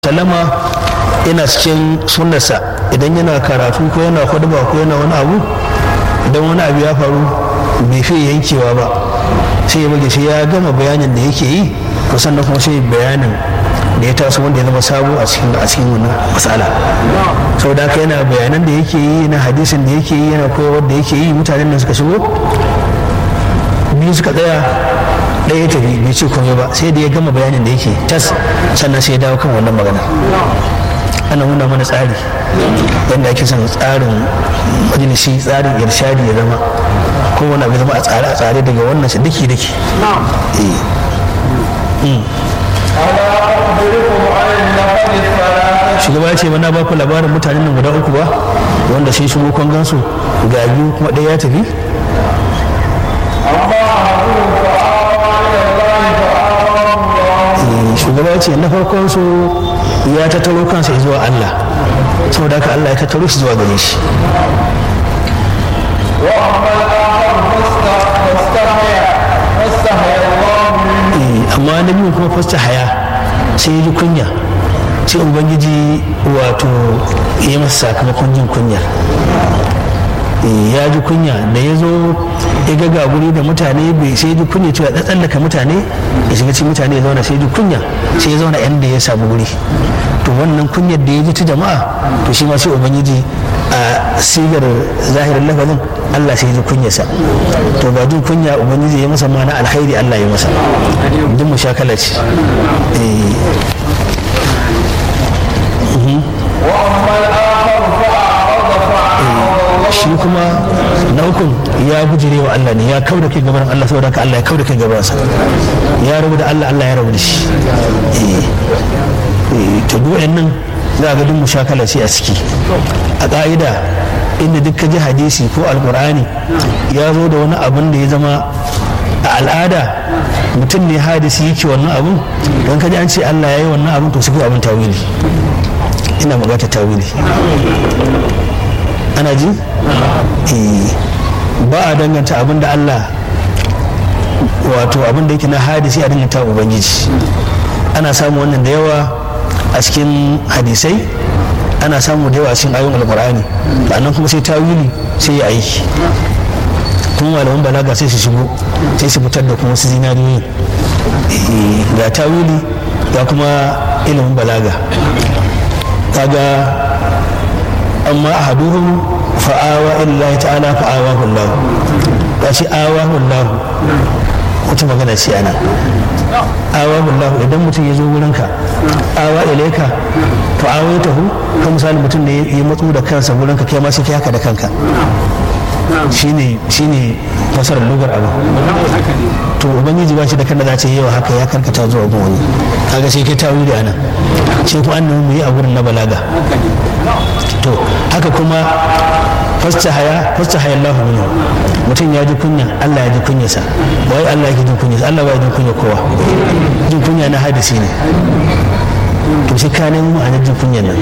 salama yana cikin sunnarsa idan yana karatu ko yana ba ko yana wani abu idan wani abu ya faru bai fi yankewa ba sai ya bage sai ya gama bayanin da yake yi to sannan kuma sai bayanin da ya taso wanda ya zama sabo a cikin a cikin wannan matsala saboda haka yana bayanan da yake yi na hadisin da yake yi yana koyarwar da yake yi mutanen da suka shigo biyu suka tsaya ɗaya ya tafi bai ce komai ba sai da ya gama bayanin da yake tas sannan sai ya dawo kan wannan magana ana nuna mana tsari yadda ake son tsarin majalisi tsarin irshadi ya zama kowane abu zama a tsare a tsare daga wannan shi daki daki shugaba ya ce mana ba ku labarin mutanen nan guda uku ba wanda sai shigo kon gansu ga biyu kuma ɗaya ya tafi shugaba ce na farkon su ya tattaro kansa zuwa Allah saboda haka Allah ya tattaro shi zuwa gare shi amma na biyu kuma fasta haya sai ya ji kunya sai ubangiji wato ya masa sakamakon jin kunya ya ji kunya da ya zo ya ga ga guri da mutane bai sai ji kunya cewa ya tsallaka mutane ya shiga cikin mutane ya zauna sai ji kunya sai ya zauna inda ya samu guri to wannan kunyar da ya ji ta jama'a to shi ma sai ubangiji a sigar zahirin lafazin Allah sai ya ji kunyarsa to ba jin kunya ubangiji ya masa mana alkhairi Allah ya masa duk mushakala ce shi kuma na ukun ya bujire wa Allah ne ya kau da kai gaban Allah saboda haka Allah ya kau da kai gabansa ya rabu da Allah Allah ya rabu da shi to duk nan za ga duk mushakala ce a ciki a ƙa'ida inda duk ka ji hadisi ko alkur'ani ya zo da wani abin da ya zama a al'ada mutum ne hadisi yake wannan abin don ka ji an ce Allah ya yi wannan abin to su abin tawili ina buƙatar tawili ana ji ba a danganta abin da Allah wato abin da yake na hadisi a danganta ubangiji ana samu wannan da yawa a cikin hadisai ana samu da yawa a cikin ayoyin alkur'ani nan kuma sai tawili sai ya aiki kuma malaman balaga sai su shigo sai su fitar da kuma su zinariyoyi ga tawili ga kuma ilimin balaga kaga amma ahaduhum fa'awa illahi ta'ala fa'awahu Allah ya ce awahu Allah wata magana ce ana awahu Allah idan mutum ya zo wurinka awa ilaika to awaitahu ka misali mutum da ya matsu da kansa wurinka kai ma sai kai haka da kanka shine shine fasarar lugar abu to ubangiji ba shi da kanda za ce yawa haka ya karkata zuwa gun wani kaga sai kai tawi da ana sai ku an mu yi a gurin na balaga to haka kuma fasta haya fasta haya Allah minhu mutum ya ji kunya Allah ya ji kunyarsa ba wai Allah yake jin kunyarsa Allah ba ya jin kunya kowa jin kunya na hadisi ne to sai ka nemo ma'anar jin kunyar nan